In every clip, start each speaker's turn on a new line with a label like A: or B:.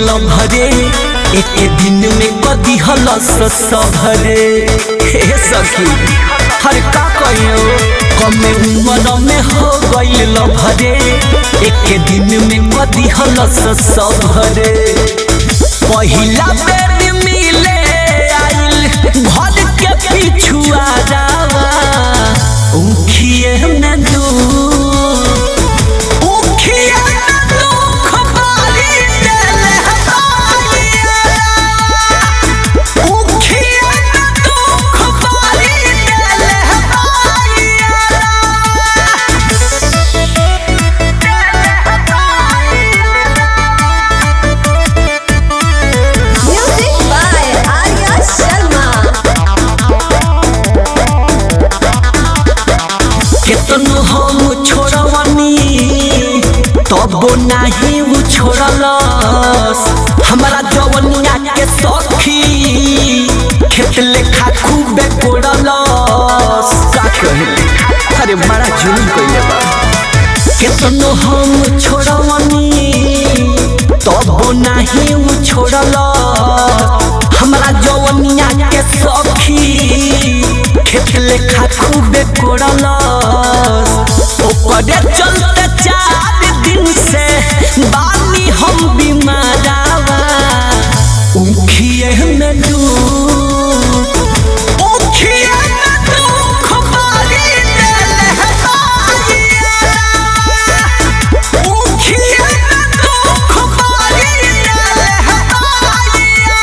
A: भरे एक दिन में कदी हलस सभरे हे सखी हर का कहियो कमे उम्र में हो गइल भरे एक दिन में कदी हलस सभरे पहिला बेर मिले आइल घर के पिछुआ जावा उखिए में दू उखिए में दुख बारी देले हताइया उखिए में दुख बारी देले
B: Music by Arya Sharma.
A: केतनो हम छोड़वनी तबो नाही उ छोड़लस हमारा जवनिया के सखी खेत लेखा खूबे कोड़लस का कहे अरे बड़ा जुलूम कइले बा केतनो हम छोड़वनी तबो नाही उ छोड़लस हमारा जवनिया के सखी खेत लेखा खूबे कोड़लस ओकरे चलते चार दिन से बानी हम बीमारावा उखिए में डूब उखिए में दुख बारी देले हताइया उखिए में दुख बारी देले हताइया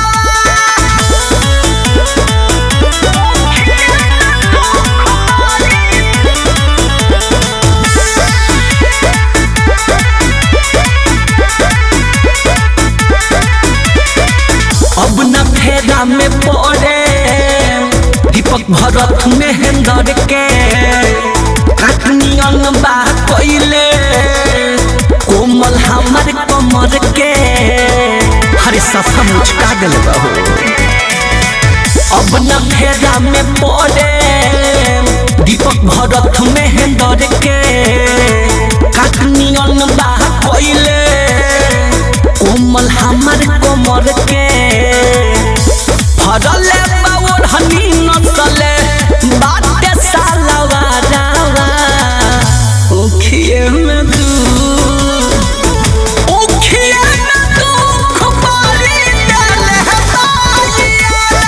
A: अब न फेरा में पड़े दीपक भरत महेंद्र के काटनियन बा कइले कोमल हमर कमर के हरे सफा मुचका दिल बहू अब न फेरा में पड़े दीपक भरत महेंद्र के काटनियन बा कइले कोमल हमर कोमर के फरले बावर हनी नसले बाटे सालवा रावा उखिए में दू उखिए में दुख बारी देले हताइया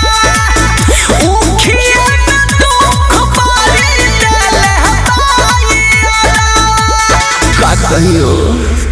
A: उखिए में दुख बारी देले हताइया का कहियो